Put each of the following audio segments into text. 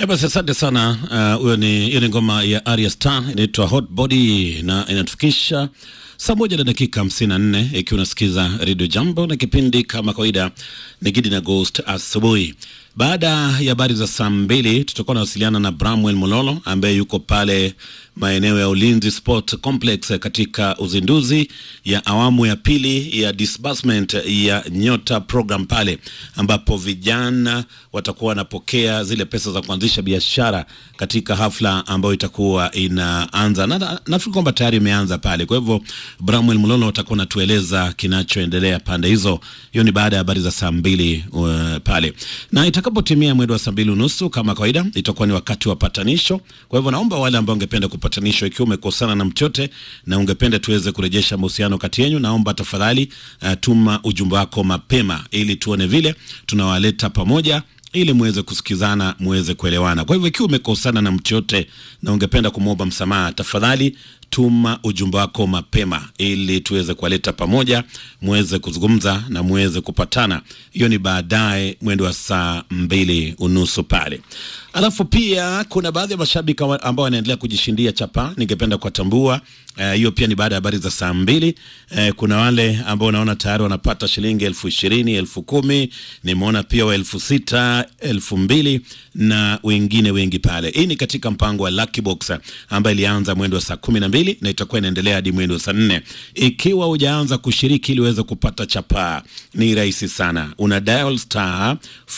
Eh, basi asante sana. Huyo uh, ni hiyo ni ngoma ya Arya Star inaitwa Hot Body na inatufikisha saa moja na dakika hamsini na nne ikiwa unasikiza Radio Jambo na kipindi kama kawaida ni Gidi na Ghost asubuhi. Baada ya habari za saa mbili tutakuwa nawasiliana na Bramwell Mololo ambaye yuko pale maeneo ya Ulinzi Sport Complex katika uzinduzi ya awamu ya pili ya disbursement ya Nyota program pale ambapo vijana watakuwa wanapokea zile pesa za kuanzisha biashara katika hafla ambayo itakuwa inaanza na nafikiri kwamba tayari imeanza pale. Kwa hivyo Bramwell Mololo atakuwa anatueleza kinachoendelea pande hizo. Hiyo ni baada ya habari za saa mbili uh, pale na itakapotimia mwendo wa saa mbili unusu kama kawaida itakuwa ni wakati wa patanisho. Kwa hivyo naomba wale ambao ungependa kupatanishwa, ikiwa umekosana na mchote na ungependa tuweze kurejesha mahusiano kati yenu, naomba tafadhali uh, tuma ujumbe wako mapema ili tuone vile tunawaleta pamoja ili muweze kusikizana muweze kuelewana. Kwa hivyo ikiwa umekosana na mtu yote na ungependa kumwomba msamaha, tafadhali tuma ujumbe wako mapema ili tuweze kuwaleta pamoja, muweze kuzungumza na muweze kupatana. Hiyo ni baadaye mwendo wa saa mbili unusu pale. Alafu pia kuna baadhi ya mashabiki ambao wanaendelea kujishindia chapa, ningependa kuwatambua hiyo. Uh, pia ni baada ya habari za saa mbili. Uh, kuna wale ambao naona tayari wanapata shilingi elfu ishirini elfu kumi nimeona pia wa elfu sita elfu mbili na wengine wengi pale. Hii ni katika mpango wa Lucky Box ambayo ilianza mwendo wa saa kumi na mbili na itakuwa inaendelea hadi mwendo wa saa nne. Ikiwa hujaanza kushiriki ili uweze kupata chapa, ni rahisi sana, una dial star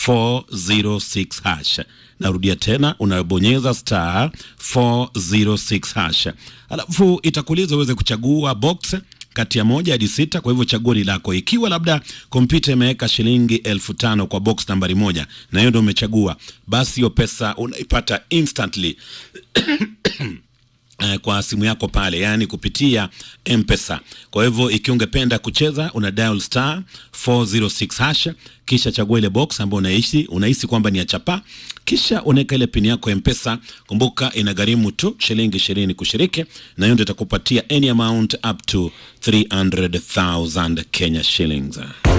406 hash Narudia tena, unabonyeza star 406 hash, alafu itakuuliza uweze kuchagua box kati ya moja hadi sita. Kwa hivyo chaguo ni lako. Ikiwa labda kompyuta imeweka shilingi elfu tano kwa box nambari moja na hiyo ndio umechagua, basi hiyo pesa unaipata instantly kwa simu yako pale, yani kupitia M-Pesa. Kwa hivyo ikiwa ungependa kucheza una dial star 406 hash, kisha chagua ile box ambayo unaishi unahisi kwamba ni ya chapa, kisha unaweka ile pini yako M-Pesa. Kumbuka inagharimu tu shilingi ishirini kushiriki, na hiyo ndio itakupatia any amount up to 300,000 Kenya shillings.